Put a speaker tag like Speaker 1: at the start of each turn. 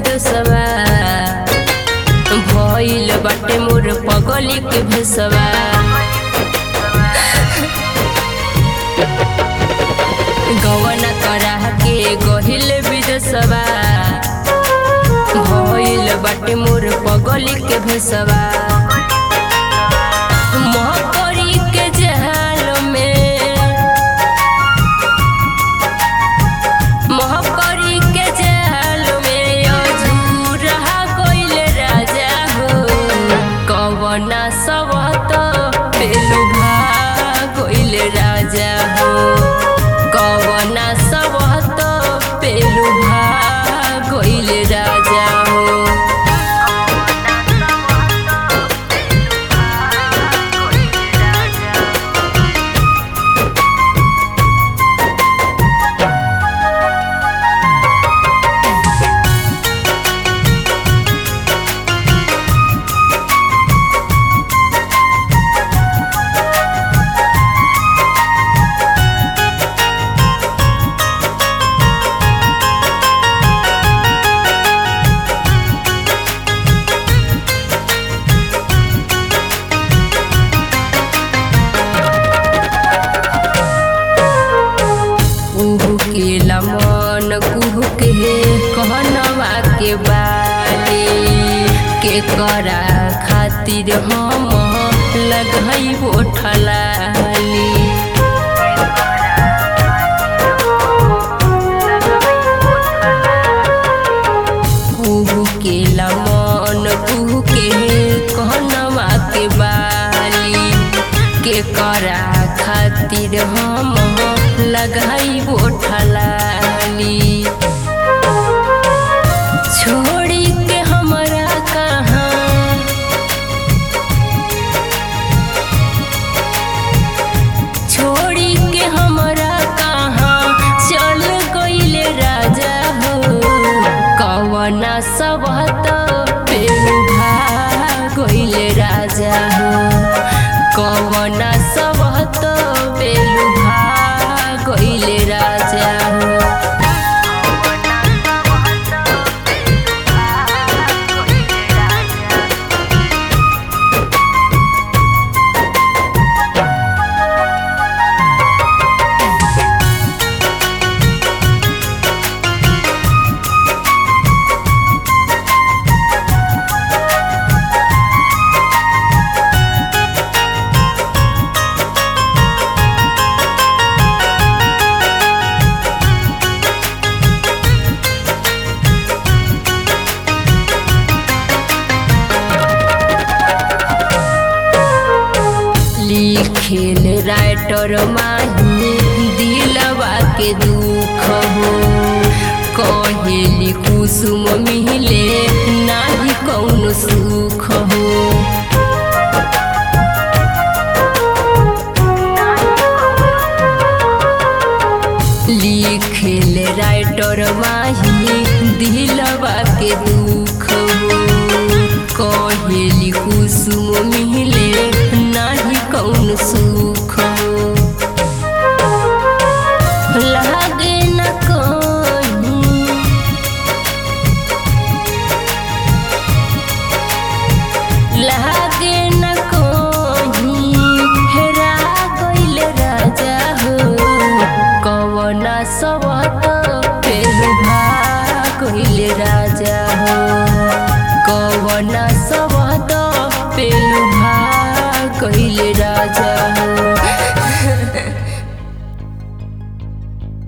Speaker 1: विदसवा भइल बाटे मोर पगली के भेसवा गवना करा के गहिल विदसवा भइल बाटे मोर पगली के भेसवा महकरी के जहाल में महकरी के जहाल में अझूरा गइल राजा हो कवना सबत पेलु गइल राजा हो कवना सबत पेलु गइल राजा हो कुहू के लमन कुहू के कहनवा के बाली के करा खातिर हम लगई बोठलाली कुहू के लमन कुहू के कहनवा के बाली के करा खातिर हम लगाई बोठलाली छोड़ी के हमरा कहाँ छोड़ी के हमरा कहाँ चल गइले राजा हो कवना सबत पेलु गइले राजा हो कवना सबत पेलु गइले राजा हो लिखेल राइटर माही दिलवा के दुख हो कहेली कुसुम मिले नाही कौनो सुख हो लिखेल राइटर माही दिलवा के दुख हो कहेली कुसुम मिले नाही कौन सुख हो लागे न कहीं लागे न कहीं हेरा गइल राजा हो कवना सबत पेलु गइल राजा हो कवना सबत पेलु गइल